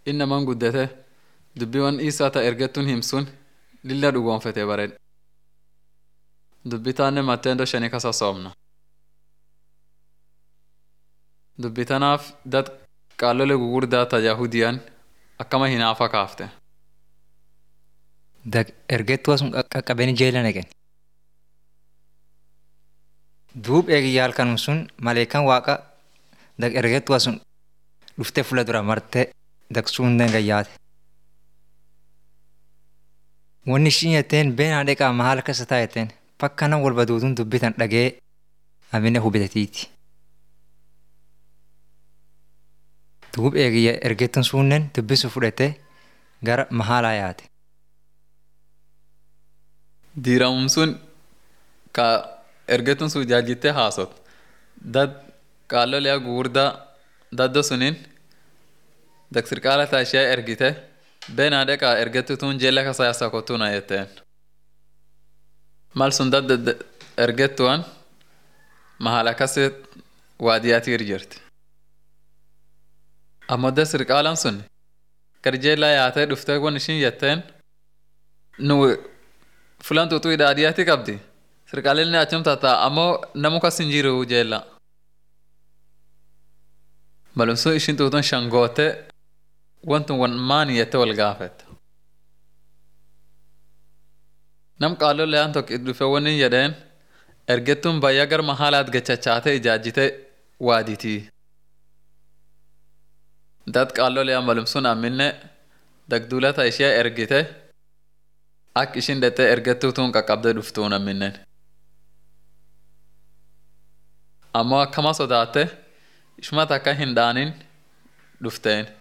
innaman guddate dubbiiwwan isaa ta ergettuun himsun lilla dhugoonfete bared dubbitaanne matteendo shanii kasa soomna dubbitanaaf dad qaallole gugurdaa ta yahudiyan akkama hinaafa kaafte Dag ergettuu sun qaqqabanii jeela naqen. Duub eegiyyaal kanum sun maleekan waaqa dag ergettuu sun dhuftee fuula dura martee dag suunden gayyaate. Wanni ishiin jetteen beenaa dheqaa mahaala keessa taa'etteen fakka nan walba duutuun dubbitan dhagee amine hubitatiiti. Duub eegiyya ergettuun suunnen dubbisu fudhatee gara mahaalaa yaate. diiramum sun ka ergettuun sun jaajittee haasot dad qaalloliyaa gugurdaa daddo sunin dag sirqaala ta ishee ergite beenaa dheqaa ergettituun jeella kasa yasa kottuna jetteen mal sun dad ergettuwan mahala kasit waadiyaatiir jirti ammoo dad sirqaalan sun gar jeellaa yaatee dhuftee wan ishin jetteen nu fulan tuutu hidhaadiyaati qabdi sirqaalilni achum tata ammoo namu kas hin jiru jeella malumsu ishin tuutun shangoote wantun wan maani yette wal gaafet nam qaalo leyan tok dhufe wanin jedheen ergettun bayya gar mahaalaat gachachaate ijaajjite waaditii dad qaalo leyan malumsun amminne dagduulata ishee ergite ak ishin dhexee ergettuutuun qaqqabdee dhuftuu naminnen ammoo akkama sodaatte ishuma takka hin dhaanin dhufteen